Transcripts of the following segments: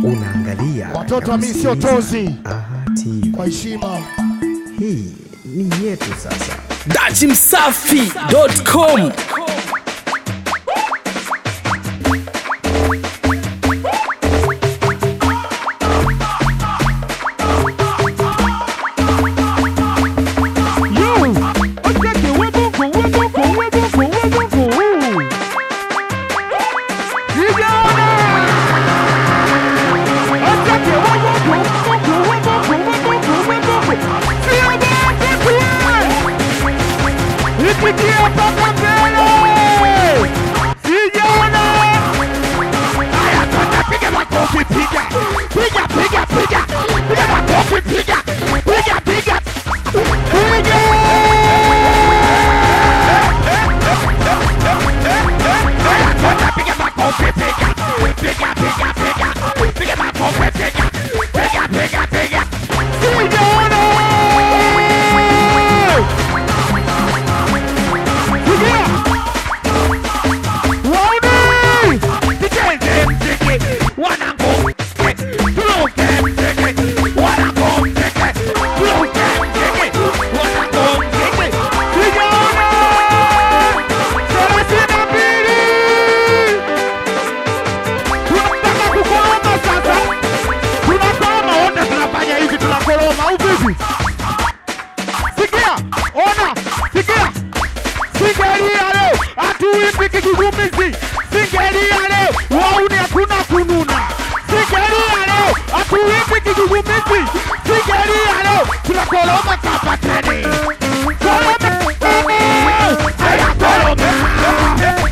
Unaangalia Watoto wa mimi sio unasikiliza tozi. Aha TV. Kwa heshima. Hii ni yetu sasa. dachimsafi.com Sikia, ona, sikia. Singelia leo, hatuipi kigugumizi. Singelia leo, wauni hakuna kununa. Singelia leo, hatuipi kigugumizi. Singelia leo, tunakoroma kapateni. Koroma, haya koroma.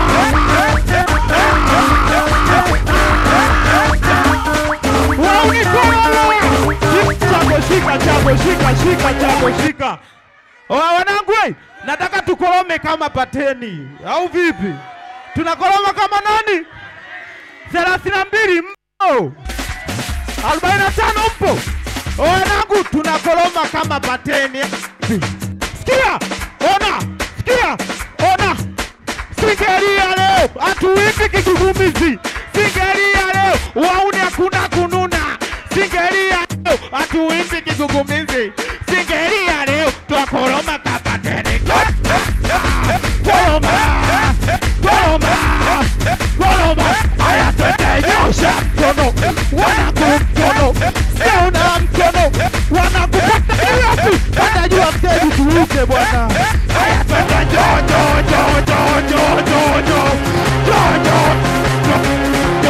Wauni koroma. Chako shika, chako shika, shika, chako shika. Oa wanangu, we, nataka tukorome kama pateni au vipi? Tunakoroma kama nani? thelathini na mbili mpo, arobaini na tano mpo. Oa wanangu, tunakoroma kama pateni. Sikia, ona, sikia, ona. Singelia leo, hatuipi kigugumizi. Singelia leo, wauni hakuna kununa. Singelia leo, hatuipi kigugumizi. Singelia leo, twakoroma kapateni. Koroma, koroma, koroma. Haya twende nyosha mkono, wanaku mkono, sio na mkono, wanakupata kiatu, panda juu ya mtego tuuke bwana. Haya twende jo jo jo jo jo jo jo jo jo jo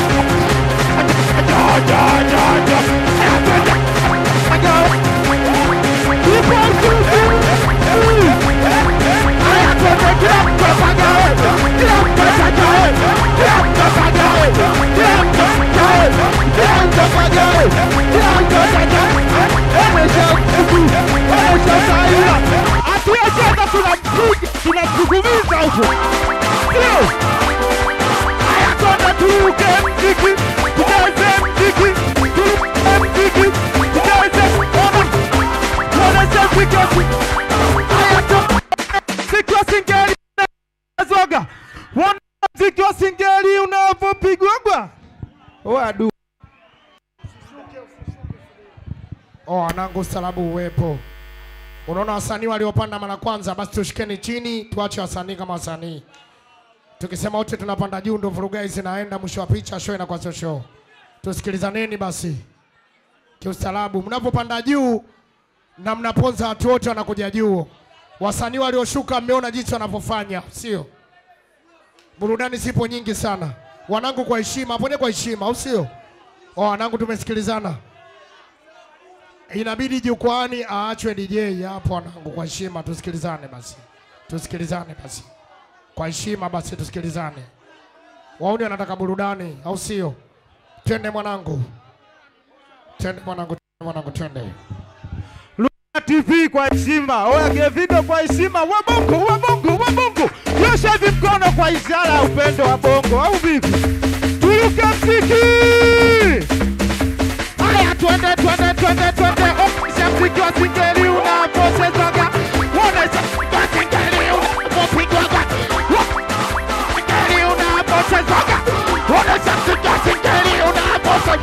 jo jo jo jo Haya twende jo Ipo mtutu Haya twende kila mtu apagawe, kila mtu apagawe, kila mtu apagawe, kila mtu apagawe, kila mtu apagawe, kila mtu apagawe. Onesha mtutu, onesha saira. Hatuwacheza tunampiga, tunamsukumiza huko. Sio? Haya twende turuke mziki, tucheze mziki, turuke mziki, tucheze ona. Onesha mziki wetu. Haya twende mziki wa singeli zoga wana mziki wa singeli unavyopigwagwa wadu Oh, wanangu ustaarabu uwepo. Unaona wasanii waliopanda mara kwanza, basi tushikeni chini, tuache wasanii kama wasanii. Tukisema wote tunapanda juu, ndo vurugai zinaenda. Mwisho wa picha, show inakuwa sio show. Tusikilizaneni basi kiustaarabu. Mnapopanda juu na mnaponza, watu wote wanakuja juu. Wasanii walioshuka, mmeona jinsi wanavyofanya, sio? Burudani zipo nyingi sana, wanangu, kwa heshima, pone kwa heshima, au sio? Oh, wanangu, tumesikilizana inabidi jukwani aachwe DJ hapo, wanangu, kwa heshima tusikilizane basi, tusikilizane basi kwa heshima basi, tusikilizane. Wauni wanataka burudani, au sio? Twende mwanangu, twende mwanangu, twende mwanangu, twende. TV kwa heshima, oya Gevido kwa heshima, wabongo wabongo wabongo, nyosha hivi mkono kwa ishara ya upendo wa bongo, au vipi? Turuke mziki, haya twende twende twende twende, onesha mziki wa singeli unapochezaga, onesha mziki wa singeli unapopigwaga, singeli unapochezaga, onesha mziki wa singeli unapochezaga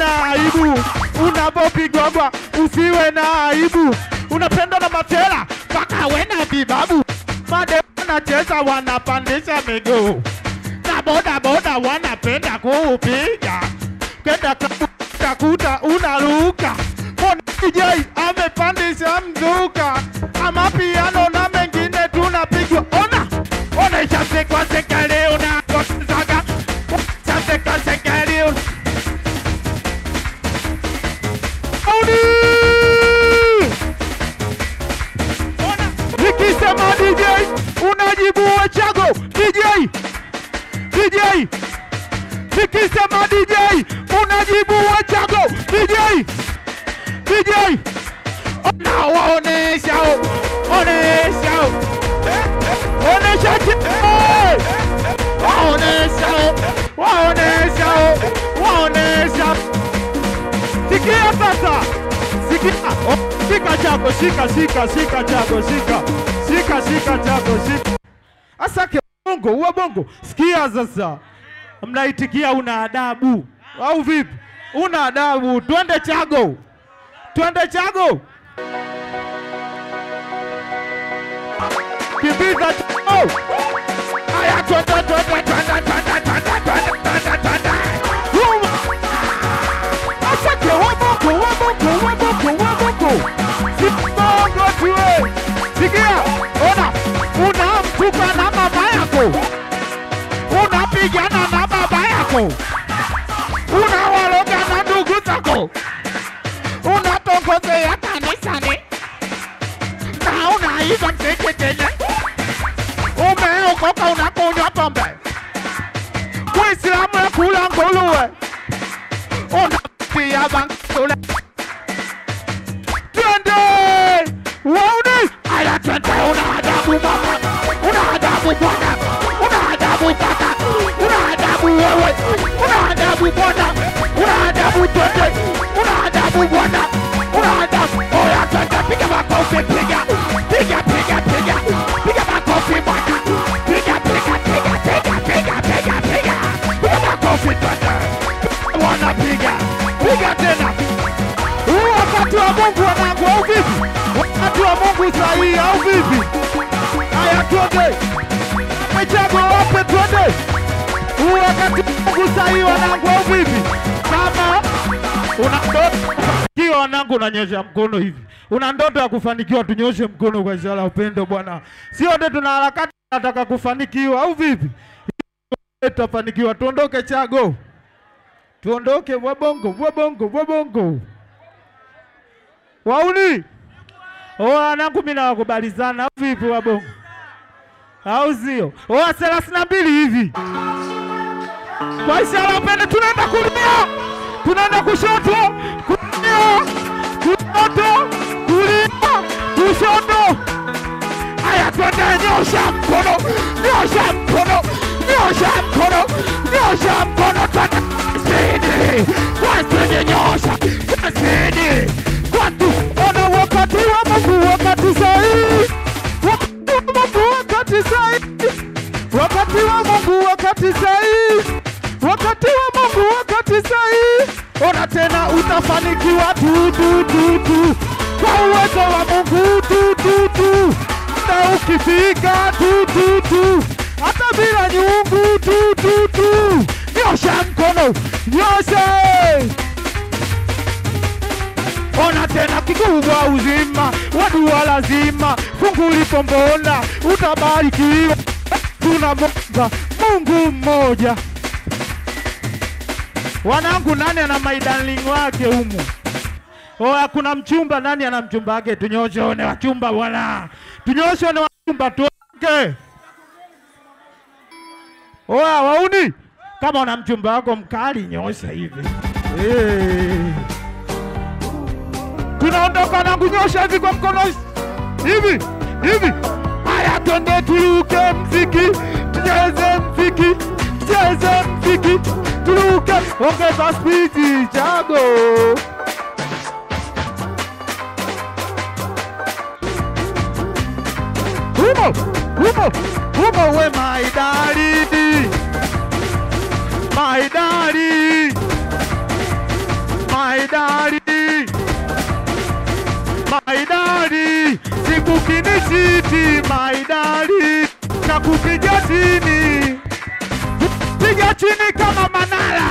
na aibu unapopigwagwa, usiwe na aibu. Unapendwa na matela mpaka we na bibabu, made wanacheza wanapandisha miguu na boda boda wanapenda kuupiga, kenda klabu utakuta unaruka. Mbona DJ amepandisha mzuka, ama piano na mengine tunapigwa. Ona ona, ishasekwa seka leo na kosaga, ishasekwa seka leo Audi! Ona, nikisema DJ unajibu wachago DJ DJ nikisema DJ unajibu wachago DJ DJ ona waonesha onesha onesha waonesha waonesha waonesha sikia sasa sikia oh, shika chako shika shika shika chako shika shika shika chako shika asake bongo uwa bongo sikia sasa mnaitikia una adabu au vipi una adabu twende chago twende chago kimbiza chago aya twende twende twende twende twende twende twende twende Yuma. Asake wabongo wabongo wabongo wabongo sibongo tuwe sikia ona unamtuka na mama yako unapigana na baba yako unawaloga na ndugu zako unatongozea kanisani na unaiba mseketele umeokoka unakunywa pombe Muislamu nakula nguruwe unapiga bankule twende wauni aya twende una adabu mama una adabu bwana una adabu kaka una adabu wewe una adabu bwana una adabu twende una adabu bwana una adabu oya twende piga makofi piga piga piga piga piga makofi bwana piga piga piga piga piga piga piga piga makofi twende bwana piga piga tena huu wakati wa Mungu wanangu au vipi? Wakati wa Mungu sahihi au vipi? Haya twende. Michago wape twende. Huu wakati wa Mungu sahihi wanangu au vipi? Kama una ndoto kio wanangu unanyosha mkono hivi. Una ndoto ya kufanikiwa tunyoshe mkono kwa ishara ya upendo bwana. Sio wote tuna harakati nataka kufanikiwa au vipi? Tutafanikiwa tuondoke Chago. Tuondoke wabongo wabongo wabongo. Wauni oa nangu mimi nawakubalizana au vipi wabongo, au sio? Oa thelathini na mbili hivi kwa ishara upende, tunaenda kulia, tunaenda kushoto, kulia, kushoto, kulia, kushoto. Haya, twende, nyosha mkono, nyosha mkono, nyosha mkono, nyosha mkono, twende spidi, kwa spidi, nyosha kwa spidi, kwa tu, ona wakati wa Mungu, wakati sahihi, wakati wa Mungu, wakati sahihi, wakati wa Mungu, wakati sahihi, wakati wa Mungu, wakati sahihi. Ona tena, utafanikiwa tu tu tu tu, kwa uwezo wa Mungu tu tu tu na ukifika tu tu tu, hata bila nyungu tu tu tu, nyosha mkono, nyoshe. Ona tena kikubwa uzima, wadua lazima, fungu lipo mbona, utabarikiwa. Tunamwomba Mungu mmoja. Wanangu, nani ana maidarling wake humu? Oya, kuna mchumba, nani ana mchumba wake? Tunyoshe one wachumba bwana, tunyoshe one wachumba tuoke. Oya wauni, kama una mchumba wako mkali, nyosha hivi hey. Tunaondoka na kunyosha hivi kwa mkono hivi hivi. Haya, twende turuke mziki, tucheze mziki, tucheze mziki, turuke, ongeza spidi, Chago. Humo, humo, humo we my darling, my darling. maidari maidari siku kinisiti maidari na kupiga chini piga chini kama manara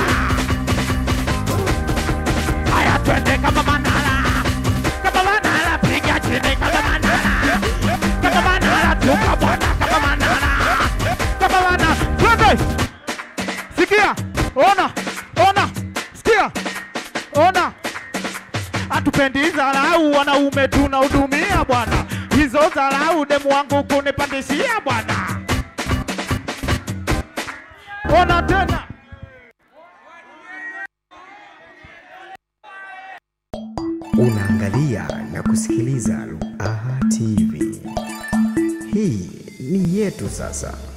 haya twende kama manara kama manara piga chini kama manara kama manara tuka bwana kama manara kama manara twende sikia ona ona sikia ona hatupendi dharau, wanaume tunahudumia bwana. Hizo dharau demu wangu kunipandishia bwana. Ona tena Unaangalia na kusikiliza Ruaha TV. Hii ni yetu sasa.